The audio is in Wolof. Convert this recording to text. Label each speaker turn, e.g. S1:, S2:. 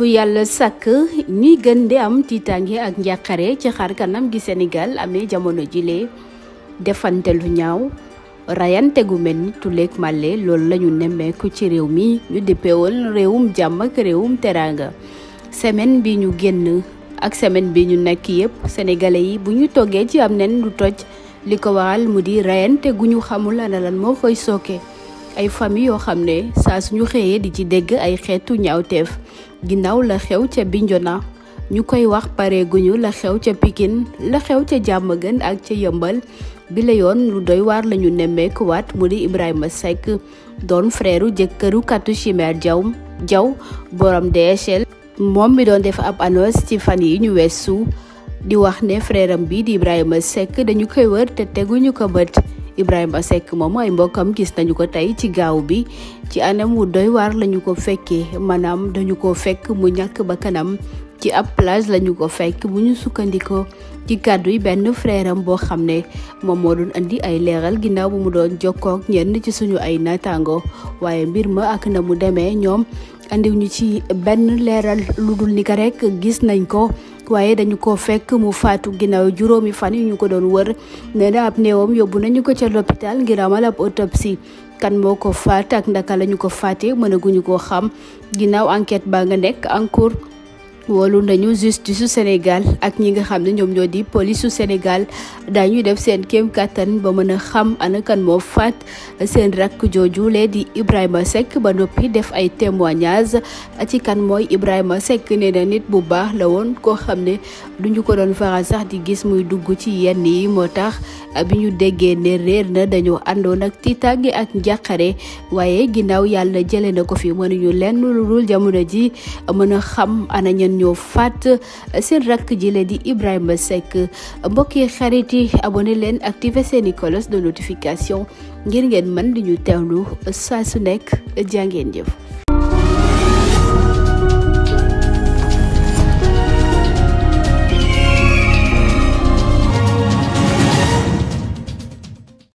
S1: bu yàlla sàkk ñuy gën di am tiitaange ak njàqare ci xar kanam gi Sénégal amee jamono jile defante lu ñaaw rayante gu mel ni tuleeg màlle loolu la ñu nemmeeku ci réew mi ñu dippeewal réewum jàmm ak réewum teraanga semaine bi ñu génn ak semaine bi ñu nekk yépp sénégalais yi bu ñu toggee ci am nen lu toj li ko waral mu di rayante gu ñu xamul ana lan moo koy sooke ay famille yoo xam ne saa suñu xëyee di ci dégg ay xeetu ñaawteef ginnaaw la xew ca Bignona ñu koy wax pare guñu la xew ca Pikine la xew ca Diamaguène ak ca Yëmbal bi la yoon lu doy waar lañu nemmeeku waat mu di Ibrahima Seck doon frère jëkkëru katu Chimère Diaw Diaw borom DHL moom mi doon def ab annonce ci fan yi ñu weesu di wax ne frère am bi di Ibrahima Seck dañu koy wër te teguñu ko bët Ibrahima Seck moom ay mbokkam gis nañu ko tey ci gaaw bi ci anam wu doy waar lañu ko fekkee maanaam dañu ko fekk mu ñàkk ba kanam ci ab plage lañu ko fekk bu ñu sukkandikoo ci kàddu yi benn frère am boo xam ne moom moo doon andi ay leeral ginnaaw bu mu doon jokkoo ak ñenn ci suñu ay naataango waaye mbir ma ak na mu demee ñoom andiw ñu ci benn leeral lu dul ni ko rek gis nañ ko waaye dañu ko fekk mu faatu ginnaaw juróomi fan yu ñu ko doon wër nee na ab néewam yóbbu nañu ko ca l'hôpital ngir amal ab autopsie kan moo ko faat ak ndaka lañu ko faatee mënaguñu koo xam ginnaaw enquête baa nga nekk en cours wolu nañu justice su Sénégal ak ñi nga xam ne ñoom ñoo di police su Sénégal daañu def seen kéem kattan ba mën a xam ana kan moo faat seen rakk jooju lee di Ibrahima Seck ba noppi def ay témoignages ci kan mooy Ibrahima Seck nee na nit bu baax la woon koo xam ne duñu ko doon faral sax di gis muy dugg ci yenn yi moo tax bi ñu déggee ne réer na dañoo àndoon ak tiitaange ak njàqare waaye ginnaaw yàlla jëlee na ko fi mënuñu lenn lu dul jamono ji mën a xam ana ñen ñoo faat seen rakk ji la di Ibrahima Seck mbokk yi xarit yi abonné leen activé seeni cloche de notification ngir ngeen mën di ñu teewlu saa su nekk jàngeen jëf